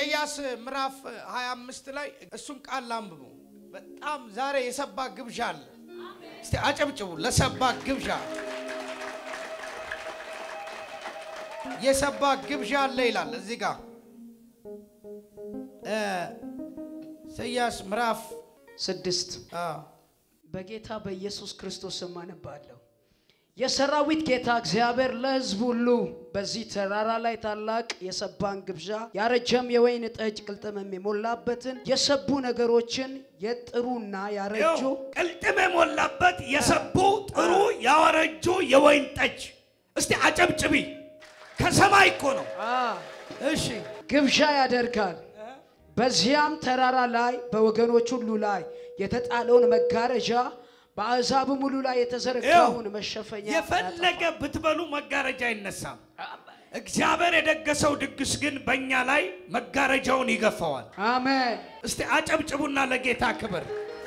ኢሳይያስ ምዕራፍ 25 ላይ እሱን ቃል ላንብቡ። በጣም ዛሬ የሰባ ግብዣ አለ። እስቲ አጨብጭቡ ለሰባ ግብዣ። የሰባ ግብዣ አለ ይላል እዚህ ጋር እ ኢሳይያስ ምዕራፍ ስድስት አ በጌታ በኢየሱስ ክርስቶስ ስም አነባለሁ። የሰራዊት ጌታ እግዚአብሔር ለሕዝብ ሁሉ በዚህ ተራራ ላይ ታላቅ የሰባን ግብዣ ያረጀም የወይን ጠጅ ቅልጥምም የሞላበትን የሰቡ ነገሮችን የጥሩና ያረጁ ይኸው ቅልጥም የሞላበት የሰቡ ጥሩ ያወረጁ የወይን ጠጅ። እስቲ አጨብጭቢ። ከሰማይ እኮ ነው። አ እሺ ግብዣ ያደርጋል። በዚያም ተራራ ላይ በወገኖች ሁሉ ላይ የተጣለውን መጋረጃ በአሕዛብም ሁሉ ላይ የተዘረጋውን መሸፈኛ የፈለገ ብትበሉ መጋረጃ አይነሳም። እግዚአብሔር የደገሰው ድግስ ግን በእኛ ላይ መጋረጃውን ይገፋዋል። አሜን። እስቲ አጨብጭቡና ለጌታ ክብር።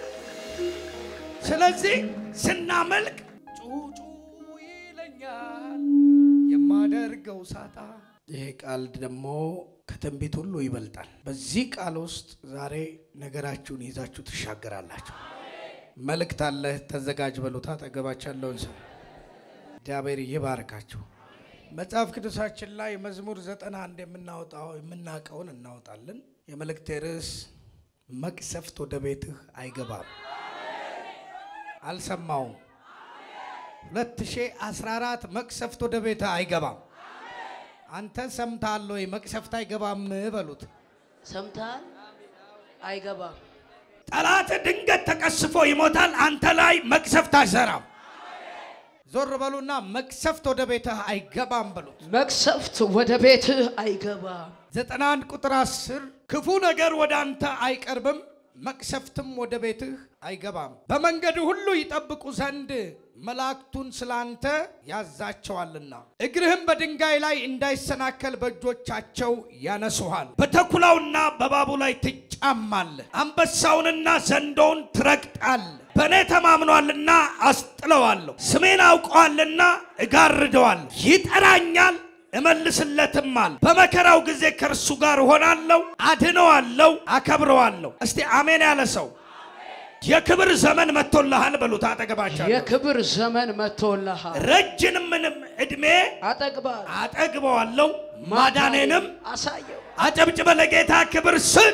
ስለዚህ ስናመልክ ጩጩ ይለኛል የማደርገው ሳጣ። ይሄ ቃል ደግሞ ከትንቢት ሁሉ ይበልጣል። በዚህ ቃል ውስጥ ዛሬ ነገራችሁን ይዛችሁ ትሻገራላችሁ። መልእክት አለ፣ ተዘጋጅ በሉት። አጠገባችሁ ያለውን ሰው እግዚአብሔር ይባርካችሁ። መጽሐፍ ቅዱሳችን ላይ መዝሙር ዘጠና አንድ የምናወጣው የምናውቀውን እናወጣለን። የመልእክቴ ርዕስ መቅሰፍት ወደ ቤትህ አይገባም። አልሰማውም 2014 መቅሰፍት ወደ ቤት አይገባም። አንተ ሰምተሃል ወይ? መቅሰፍት አይገባም በሉት። ሰምተሃል? አይገባም። ጠላት ድንገት ተቀስፎ ይሞታል። አንተ ላይ መቅሰፍት አይሰራም። ዞር በሉና መቅሰፍት ወደ ቤትህ አይገባም በሉት። መቅሰፍት ወደ ቤትህ አይገባም። 91 ቁጥር 10 ክፉ ነገር ወደ አንተ አይቀርብም፣ መቅሰፍትም ወደ ቤትህ አይገባም። በመንገድ ሁሉ ይጠብቁ ዘንድ መላእክቱን ስላንተ ያዛቸዋልና እግርህም በድንጋይ ላይ እንዳይሰናከል በእጆቻቸው ያነሱሃል። በተኩላውና በእባቡ ላይ ትጫማለህ። አንበሳውንና ዘንዶውን ትረግጣለህ። በእኔ ተማምኗልና አስጥለዋለሁ። ስሜን አውቀዋልና እጋርደዋለሁ። ይጠራኛል እመልስለትማል። በመከራው ጊዜ ከእርሱ ጋር እሆናለሁ፣ አድነዋለሁ፣ አከብረዋለሁ። እስቲ አሜን ያለ ሰው የክብር ዘመን መጥቶልሃል በሉት። አጠገባቻለሁ የክብር ዘመን መጥቶልሃል። ረጅምንም ዕድሜ አጠግባል አጠግበዋለሁ፣ ማዳኔንም አሳየው። አጨብጭበ ለጌታ ክብር ስጥ።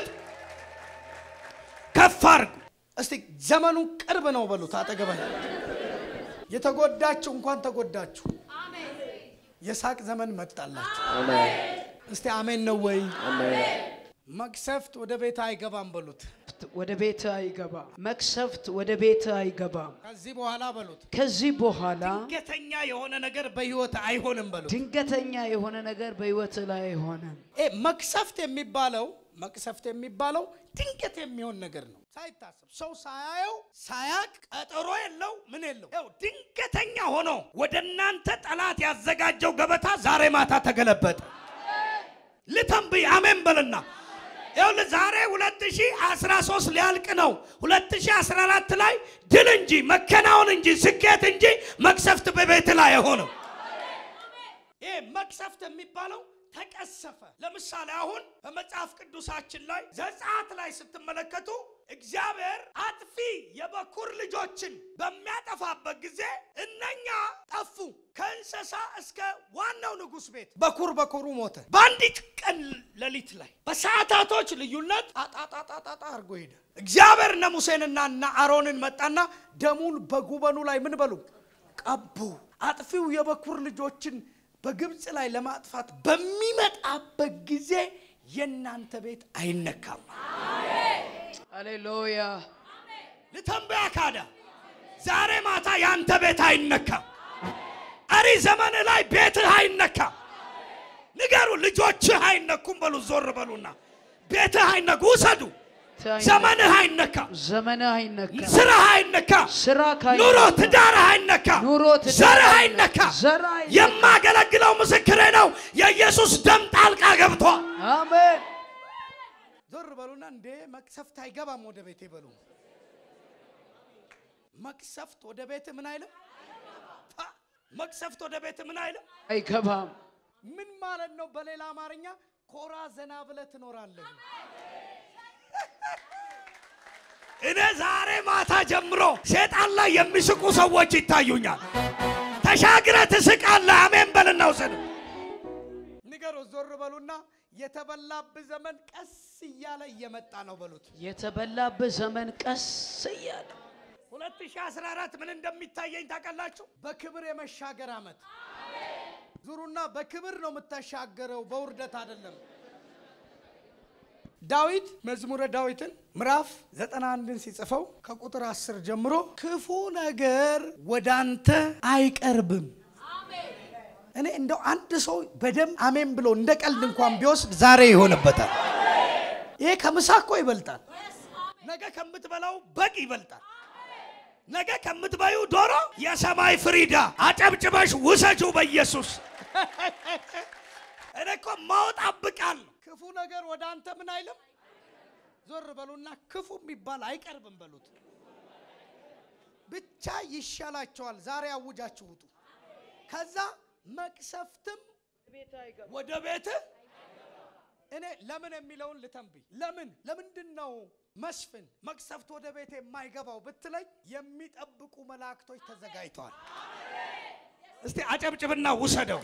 ከፍ አድርጉ። እስቲ ዘመኑ ቅርብ ነው በሉት። አጠገባ የተጎዳችሁ እንኳን ተጎዳችሁ። የሳቅ ዘመን መጣላችሁ። እስቲ አሜን ነው ወይ? መቅሰፍት ወደ ቤት አይገባም በሉት። ወደ ቤትህ አይገባም። መቅሰፍት ወደ ቤትህ አይገባም። ከዚህ በኋላ በሉት ከዚህ በኋላ ድንገተኛ የሆነ ነገር በህይወት አይሆንም በሉት። ድንገተኛ የሆነ ነገር በህይወትህ ላይ አይሆንም። ኤ መቅሰፍት የሚባለው መቅሰፍት የሚባለው ድንገት የሚሆን ነገር ነው። ሳይታሰብ ሰው ሳያየው ሳያቅ ቀጠሮ የለው ምን የለው። ይኸው ድንገተኛ ሆኖ ወደ እናንተ ጠላት ያዘጋጀው ገበታ ዛሬ ማታ ተገለበጠ። ልተንብይ አሜን በልና ይኸውልህ ዛሬ 2013 ሊያልቅ ነው። 2014 ላይ ድል እንጂ መከናወን እንጂ ስኬት እንጂ መቅሰፍት በቤት ላይ አይሆንም። ይሄ መቅሰፍት የሚባለው ተቀሰፈ። ለምሳሌ አሁን በመጽሐፍ ቅዱሳችን ላይ ዘጸአት ላይ ስትመለከቱ እግዚአብሔር አጥፊ የበኩር ልጆችን በሚያጠፋበት ጊዜ እነኛ ጠፉ። ከእንስሳ እስከ ዋናው ንጉሥ ቤት በኩር በኩሩ ሞተ። በአንዲት ቀን ሌሊት ላይ በሰዓታቶች ልዩነት ጣጣጣጣጣ አድርጎ ሄደ። እግዚአብሔር እነ ሙሴንና እና አሮንን መጣና ደሙን በጉበኑ ላይ ምን በሉ ቀቡ። አጥፊው የበኩር ልጆችን በግብፅ ላይ ለማጥፋት በሚመጣበት ጊዜ የእናንተ ቤት አይነካም። ሃሌሉያ ልተንበያ ካዳ ዛሬ ማታ ያንተ ቤት አይነካም። ቀሪ ዘመን ላይ ቤትህ አይነካም። ንገሩ፣ ልጆችህ አይነኩም በሉ። ዞር በሉና ቤትህ አይነኩ ውሰዱ። ዘመንህ አይነካም። ዘመንህ አይነካም። ስራህ አይነካም። ስራ ካይ ኑሮ ትዳርህ አይነካም። ኑሮ ትዳርህ ዘርህ አይነካም። አይነካም። ዘርህ አይነካም። የማገለግለው ምስክሬ ነው። የኢየሱስ ደም ጣልቃ ገብቷል። አሜን። ዞር በሉና እንዴ መቅሰፍት አይገባም ወደ ቤቴ በሉ። መቅሰፍት ወደ ቤት ምን አይልም። ታ- መቅሰፍት ወደ ቤት ምን አይልም። አይገባም። ምን ማለት ነው? በሌላ አማርኛ ኮራ ዘና ብለህ ትኖራለህ። እኔ ዛሬ ማታ ጀምሮ ሴጣን ላይ የሚስቁ ሰዎች ይታዩኛል። ተሻግረ ትስቃለህ። አሜን በልና ውሰድ። ንገሮ ዞር በሉና የተበላብህ ዘመን ቀስ እያለ እየመጣ ነው በሉት። የተበላብህ ዘመን ቀስ እያለ 2014 ምን እንደሚታየኝ ታውቃላችሁ? በክብር የመሻገር ዓመት ዙሩና በክብር ነው የምታሻገረው፣ በውርደት አይደለም። ዳዊት መዝሙረ ዳዊትን ምዕራፍ 91ን ሲጽፈው ከቁጥር 10 ጀምሮ ክፉ ነገር ወደ አንተ አይቀርብም። እኔ እንደው አንድ ሰው በደንብ አሜን ብሎ እንደ ቀልድ እንኳን ቢወስድ ዛሬ ይሆንበታል። ይሄ ከምሳ እኮ ይበልጣል። ነገ ከምትበላው በግ ይበልጣል። ነገ ከምትበዩ ዶሮ የሰማይ ፍሪዳ አጨብጭበሽ ውሰጁ በኢየሱስ እኔ እኮ ማወጣብቃል ነው። ክፉ ነገር ወደ አንተ ምን አይልም። ዞር በሉና ክፉ የሚባል አይቀርብም በሉት። ብቻ ይሻላቸዋል። ዛሬ አውጃችሁ ውጡ። ከዛ መቅሰፍትም ወደ ቤትህ እኔ ለምን የሚለውን ልተንብይ። ለምን ለምንድን ነው መስፍን መቅሰፍት ወደ ቤት የማይገባው ብትለኝ፣ የሚጠብቁ መላእክቶች ተዘጋጅተዋል። እስቲ አጨብጭብና ውሰደው።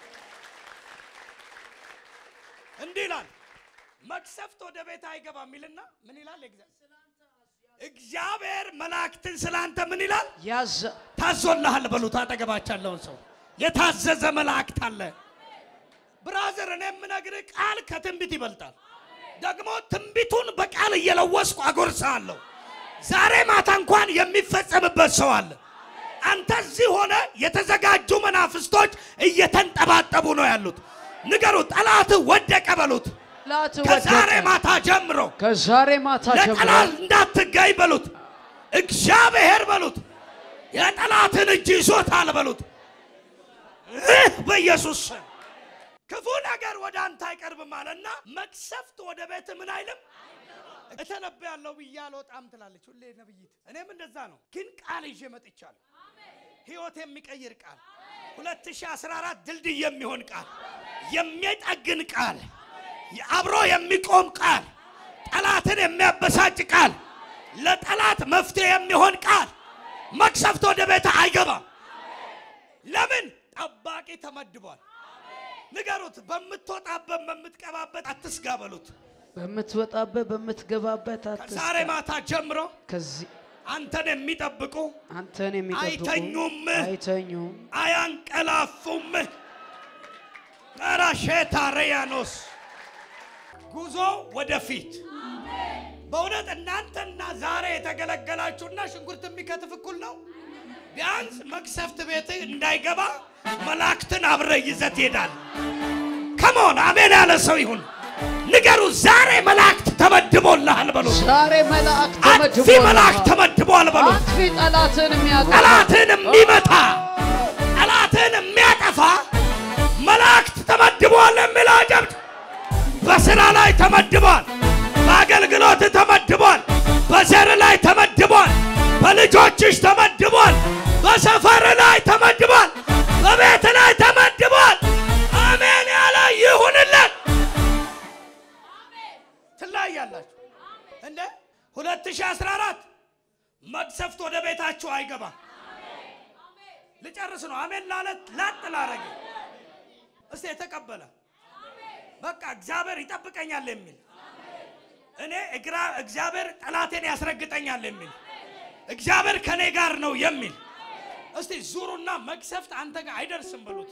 እንዲህ ይላል መቅሰፍት ወደ ቤት አይገባም ይልና ምን ይላል? እግዚአብሔር መላእክትን ስላንተ ምን ይላል? ያዘ ታዞልሃል በሉት። አጠገባቸው ያለውን ሰው የታዘዘ መላእክት አለ። ብራዘር፣ እኔ የምነግርህ ቃል ከትንቢት ይበልጣል። ደግሞ ትንቢቱን በቃል እየለወስኩ አጎርሳለሁ። ዛሬ ማታ እንኳን የሚፈጸምበት ሰው አለ። አንተ እዚህ ሆነ የተዘጋጁ መናፍስቶች እየተንጠባጠቡ ነው ያሉት። ንገሩ፣ ጠላት ወደቀ በሉት። ላት ከዛሬ ወደቀ። ማታ ጀምሮ ከዛሬ ማታ ጀምሮ ለጠላት እንዳትገኝ በሉት። እግዚአብሔር በሉት የጠላትን እጅ ይዞታል በሉት። እህ በኢየሱስ ስም ክፉ ነገር ወደ አንተ አይቀርብም አለና መቅሰፍት ወደ ቤት ምን አይልም። እተነብያለሁ ብዬ አልወጣም ትላለች ሁሌ ነብይት። እኔም እንደዛ ነው፣ ግን ቃል ይዤ መጥቻለሁ። ህይወት የሚቀይር ቃል 2014 ድልድይ የሚሆን ቃል፣ የሚጠግን ቃል፣ አብሮ የሚቆም ቃል፣ ጠላትን የሚያበሳጭ ቃል፣ ለጠላት መፍትሄ የሚሆን ቃል። መቅሰፍት ወደ ቤት አይገባም። ለምን? ጠባቂ ተመድቧል። ንገሩት። በምትወጣበት በምትቀባበት አትስጋ በሉት። በምትወጣበት በምትገባበት አትስጋ። ከዛሬ ማታ ጀምሮ ከዚህ አንተን የሚጠብቁ አንተን የሚጠብቁ አይተኙም፣ አይተኙም፣ አያንቀላፉም። ራሼታ ሬያኖስ ጉዞ ወደፊት። በእውነት እናንተና ዛሬ የተገለገላችሁና ሽንኩርት የሚከትፍ እኩል ነው። ቢያንስ መቅሰፍት ቤት እንዳይገባ መላእክትን አብረ ይዘት ይሄዳል። ከመሆን አሜን ያለ ሰው ይሁን። ንገሩ። ዛሬ መላእክት ተመድቦልሃል በሉ። ዛሬ መልአክ አጥፊ መላእክት ተመድቧል በሉ። አጥፊ ጠላትን የሚያጠፋ ጠላትን የሚመታ ጠላትን የሚያጠፋ መላእክት ተመድቧል የሚለው ጀብድ በስራ ላይ ተመድቧል። በአገልግሎት ተመድቧል። በዘር ላይ ተመድቧል። በልጆችሽ ተመድቧል። በሰፈር ላይ ተመድቧል። በቤት ላይ ተመድቧል። አሜን ያለ ይሁንለት። ትለያላችሁ እንደ 2014 መቅሰፍት ወደ ቤታችሁ አይገባም። ልጨርስ ነው። አሜን ላለት ላጥ ላረገ እስቲ የተቀበለ በቃ እግዚአብሔር ይጠብቀኛል የሚል እኔ እግራ እግዚአብሔር ጠላቴን ያስረግጠኛል የሚል እግዚአብሔር ከኔ ጋር ነው የሚል እስቲ ዙሩና መቅሰፍት አንተ ጋር አይደርስም በሉት።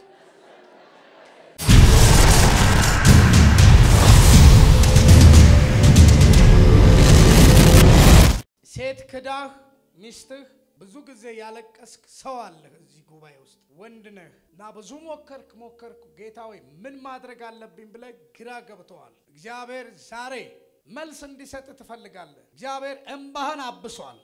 ሴት ክዳህ ሚስትህ ብዙ ጊዜ ያለቀስክ ሰው አለህ እዚህ ጉባኤ ውስጥ ወንድ ነህ እና ብዙ ሞከርክ ሞከርክ ጌታ ሆይ ምን ማድረግ አለብኝ ብለህ ግራ ገብተዋል። እግዚአብሔር ዛሬ መልስ እንዲሰጥ ትፈልጋለህ። እግዚአብሔር እምባህን አብሷል።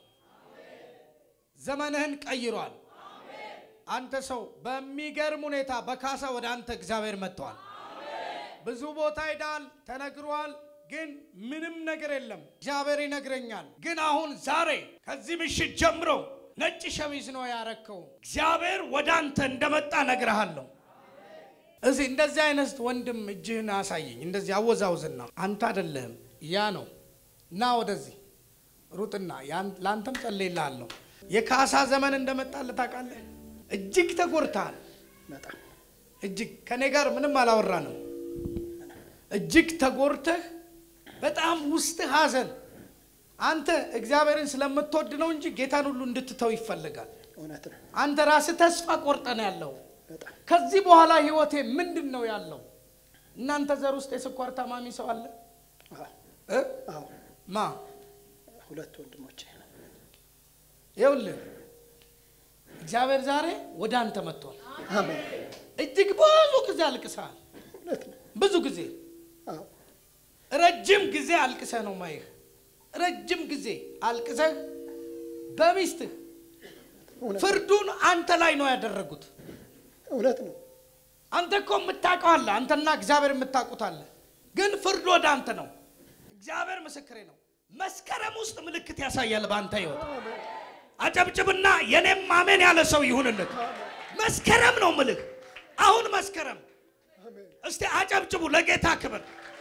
ዘመንህን ቀይሯል። አንተ ሰው በሚገርም ሁኔታ በካሳ ወደ አንተ እግዚአብሔር መጥተዋል። ብዙ ቦታ ሄዳል፣ ተነግሯል፣ ግን ምንም ነገር የለም። እግዚአብሔር ይነግረኛል። ግን አሁን ዛሬ ከዚህ ምሽት ጀምሮ ነጭ ሸሚዝ ነው ያረከው። እግዚአብሔር ወደ አንተ እንደመጣ ነግረሃለሁ። እዚህ እንደዚህ አይነት ወንድም እጅህን አሳየኝ። እንደዚህ አወዛውዝና አንተ አይደለህም ያ ነው። ና ወደዚህ ሩጥና ያን- ለአንተም ጸልይልሃለሁ። የካሳ ዘመን እንደመጣልህ ታውቃለህ። እጅግ ተጎድተሃል። በጣም እጅግ ከኔ ጋር ምንም አላወራንም። እጅግ ተጎድተህ በጣም ውስጥህ ሐዘን። አንተ እግዚአብሔርን ስለምትወድ ነው እንጂ ጌታን ሁሉ እንድትተው ይፈልጋል። እውነት ነው። አንተ ራስህ ተስፋ ቆርጠን ያለው በጣም ከዚህ በኋላ ህይወቴ ምንድን ነው ያለው? እናንተ ዘር ውስጥ የስኳር ታማሚ ሰው አለ አዎ፣ እ? አዎ ማ ሁለት ወንድሞቼ ይኸውልህ እግዚአብሔር ዛሬ ወደ አንተ መጥቷል። አሜን። እጅግ ብዙ ጊዜ አልቅሰሃል። እውነት ነው። ብዙ ጊዜ አዎ ረጅም ጊዜ አልቅሰህ ነው ማይህ ረጅም ጊዜ አልቅሰህ በሚስትህ እውነት ፍርዱን አንተ ላይ ነው ያደረጉት። እውነት ነው። አንተ እኮ የምታውቀው አለ፣ አንተና እግዚአብሔር የምታውቁት አለ። ግን ፍርድ ወደ አንተ ነው። እግዚአብሔር ምስክሬ ነው። መስከረም ውስጥ ምልክት ያሳያል በአንተ ህይወት። አጨብጭብና የኔም አሜን ያለ ሰው ይሁንለት። መስከረም ነው ምልህ። አሁን መስከረም። እስቲ አጨብጭቡ ለጌታ ክብር።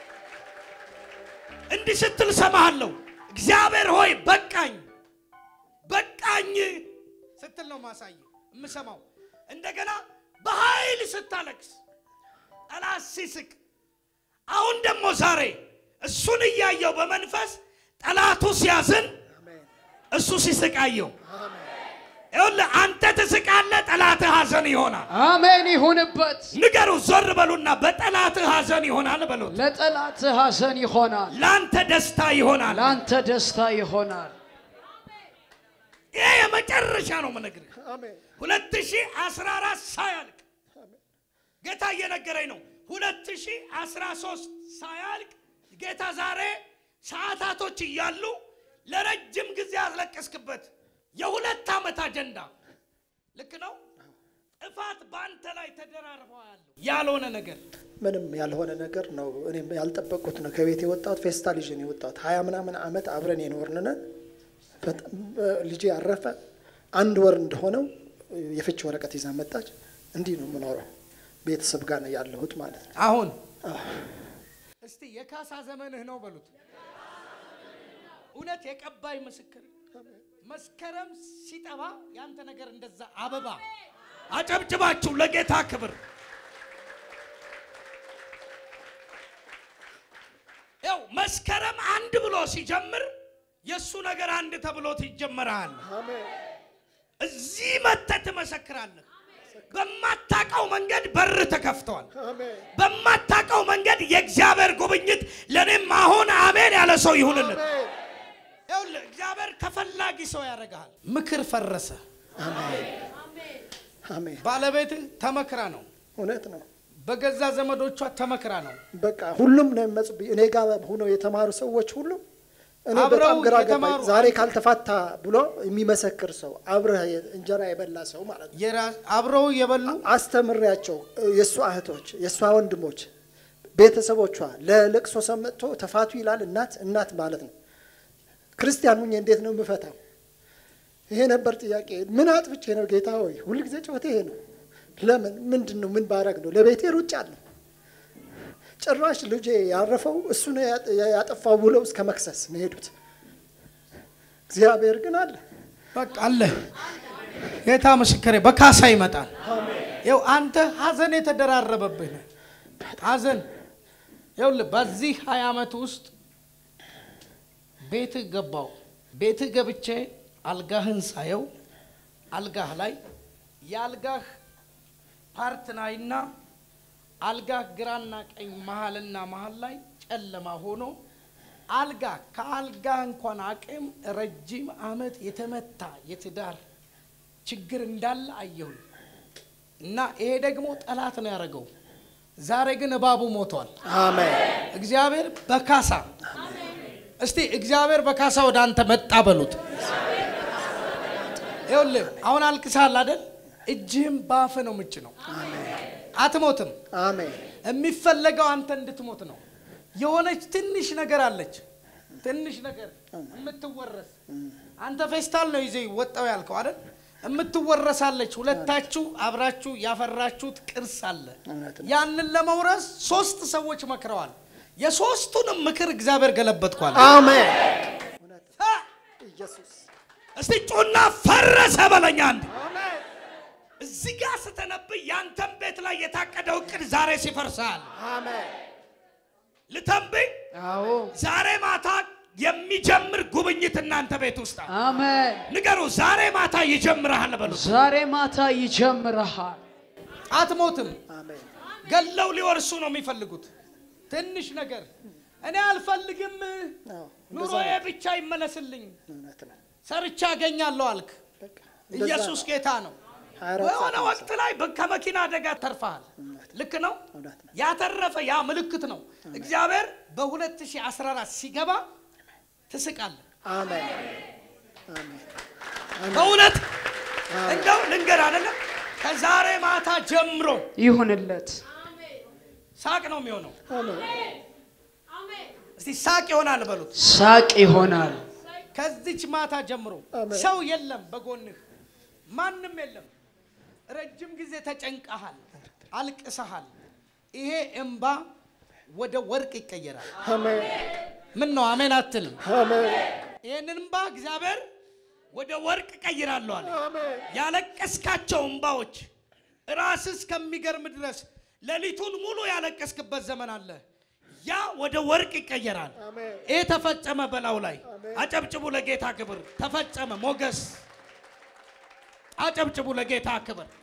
እንዲህ ስትል ሰማሃለሁ። እግዚአብሔር ሆይ በቃኝ በቃኝ ስትል ነው ማሳየ የምሰማው። እንደገና በኃይል ስታለቅስ ጠላት ሲስቅ፣ አሁን ደግሞ ዛሬ እሱን እያየው በመንፈስ ጠላቱ ሲያዝን አሜን። እሱ ሲስቃየው አሜን። ይኸውልህ አንተ ትስቃለህ፣ ጠላትህ ሐዘን ይሆናል። አሜን ይሁንበት። ንገሩ፣ ዞር በሉና በጠላትህ ሐዘን ይሆናል በሉት። ለጠላት ሐዘን ይሆናል፣ ለአንተ ደስታ ይሆናል። ለአንተ ደስታ ይሆናል። ይሄ የመጨረሻ ነው የምነግርህ። አሜን። 2014 ሳያልቅ ጌታ እየነገረኝ ነው። 2013 ሳያልቅ ጌታ ዛሬ ሰዓታቶች እያሉ ለረጅም ጊዜ ያስለቀስክበት የሁለት ዓመት አጀንዳ ልክ ነው። ጥፋት በአንተ ላይ ተደራርበዋለሁ ያልሆነ ነገር ምንም ያልሆነ ነገር ነው። እኔም ያልጠበቅኩት ነው። ከቤት የወጣሁት ፌስታል ይዤ ነው የወጣሁት። ሀያ ምናምን ዓመት አብረን የኖርን ነን። በጣም ልጄ ያረፈ አንድ ወር እንደሆነው የፍች ወረቀት ይዛ መጣች። እንዲህ ነው የምኖረው። ቤተሰብ ጋር ነው ያለሁት ማለት ነው። አሁን አዎ፣ እስቲ የካሳ ዘመንህ ነው በሉት። እውነት የቀባይ ምስክር መስከረም ሲጠባ ያንተ ነገር እንደዛ አበባ አጨብጭባችሁ ለጌታ ክብር። ያው መስከረም አንድ ብሎ ሲጀምር የእሱ ነገር አንድ ተብሎት ይጀመራል። አሜን። እዚህ መጥተህ ትመሰክራለህ። በማታውቀው መንገድ በር ተከፍተዋል። አሜን። በማታውቀው መንገድ የእግዚአብሔር ጉብኝት ለእኔም አሁን አሜን ያለ ሰው ይሁንልን። አሜን። ይኸውልህ እግዚአብሔር ተፈላጊ ሰው ያደርግሃል። ምክር ፈረሰ። አሜን። አሜን። ባለቤትህ ተመክራ ነው። እውነት ነው። በገዛ ዘመዶቿ ተመክራ ነው። በቃ ሁሉም ነው የሚመጹብኝ። እኔ ጋር ሆነው የተማሩ ሰዎች ሁሉ እኔ አብረው በጣም ግራ ገባኝ። የተማሩ- ዛሬ ካልተፋታ ብሎ የሚመሰክር ሰው አብረህ እንጀራ የበላ ሰው ማለት ነው። የራስ አብረው የበሉ አስተምሬያቸው የእሷ እህቶች የእሷ ወንድሞች ቤተሰቦቿ ለለቅሶ ሰምቶ ተፋቱ ይላል። እናት እናት ማለት ነው። ክርስቲያን ሁኜ እንዴት ነው የምፈታው? ይሄ ነበር ጥያቄ። ምን አጥፍቼ ነው ጌታ ሆይ? ሁልጊዜ ጮቴ ይሄ ነው። ለምን ምንድን ነው ምን ባረግ ነው? ለቤቴ ሩጫ አለሁ። ጭራሽ ልጄ ያረፈው እሱ ነው ያጠ- ያጠፋው ብለው እስከ መክሰስ ነው የሄዱት። እግዚአብሔር ግን አለ። በቃ አለ። ጌታ ምስክሬ በካሳ ይመጣል። ይኸው አንተ ሀዘን የተደራረበብህ ነህ። ሀዘን ይኸውልህ በዚህ ሀያ ዓመት ውስጥ ቤትህ ገባው ቤትህ ገብቼ አልጋህን ሳየው አልጋህ ላይ የአልጋህ ፓርት ናይና አልጋህ ግራና ቀኝ መሀልና መሀል ላይ ጨለማ ሆኖ አልጋ ከአልጋ እንኳን አቅም ረጅም ዓመት የተመታ የትዳር ችግር እንዳለ አየሁኝ እና ይሄ ደግሞ ጠላት ነው ያደረገው። ዛሬ ግን እባቡ ሞቷል። አሜን። እግዚአብሔር በካሳ እስቲ እግዚአብሔር በካሳ ወደ አንተ መጣ በሉት። ይኸውልህ አሁን አልቅሳል አይደል? እጅህም በአፍ ነው ምጭ ነው። አትሞትም። አሜን። የሚፈለገው አንተ እንድትሞት ነው። የሆነች ትንሽ ነገር አለች፣ ትንሽ ነገር የምትወረስ አንተ ፌስታል ነው ይዘህ ወጣው ያልከው አይደል? የምትወረሳለች። ሁለታችሁ አብራችሁ ያፈራችሁት ቅርስ አለ። እውነት ነው። ያንን ለመውረስ ሶስት ሰዎች መክረዋል። የሶስቱንም ምክር እግዚአብሔር ገለበጥኳል። አሜን። እውነት ነው። ኢየሱስ እስቲ ጩና ፈረሰ በለኛ አንድ እዚህ ጋር ስተነብይ ያንተን ቤት ላይ የታቀደው እቅድ ዛሬ ሲፈርሳል። አሜን። ልተንብይ አዎ ዛሬ ማታ የሚጀምር ጉብኝት እናንተ ቤት ውስጥ አለ። አሜን። ንገሩ፣ ዛሬ ማታ ይጀምርሃል በሉ። ዛሬ ማታ ይጀምርሃል። አትሞትም። አሜን። ገለው ሊወርሱ ነው የሚፈልጉት። ትንሽ ነገር እኔ አልፈልግም፣ አዎ፣ እንደዛ ኑሮዬ ነው። ብቻ ይመለስልኝ፣ እውነት ነው። ሰርቻ አገኛለሁ አልክ። በቃ እንደዛ ኢየሱስ ነው። ጌታ ነው። ሀያ አራት በሆነ ሰዓት ወቅት ላይ በ- ከመኪና አደጋ ተርፈሃል። ልክ ነው። እውነት ነው። ያተረፈ ያ ምልክት ነው። እግዚአብሔር በ2014 ሲገባ ትስቃለህ። አሜን። አሜን። በእውነት እንደው ልንገር አይደለም ከዛሬ ማታ ጀምሮ ይሁንለት። ሳቅ ነው የሚሆነው። አሜን። እስቲ ሳቅ ይሆናል በሉት። ሳቅ ይሆናል። ከዚች ማታ ጀምሮ አሜን። ሰው የለም በጎንህ፣ ማንም የለም። ረጅም ጊዜ ተጨንቀሃል፣ አልቅሰሃል። ይሄ እምባ ወደ ወርቅ ይቀየራል። አሜን። ምን ነው አሜን አትልም? አሜን። ይህንን እምባ እግዚአብሔር ወደ ወርቅ ቀይራለሁ አለ። አሜን። ያለቀስካቸው እምባዎች ራስ እስከሚገርም ድረስ ሌሊቱን ሙሉ ያለቀስክበት ዘመን አለ። ያ ወደ ወርቅ ይቀየራል። አሜን። ይሄ ተፈጸመ በላው ላይ አጨብጭቡ ለጌታ ክብር። ተፈጸመ። ሞገስ አጨብጭቡ ለጌታ ክብር።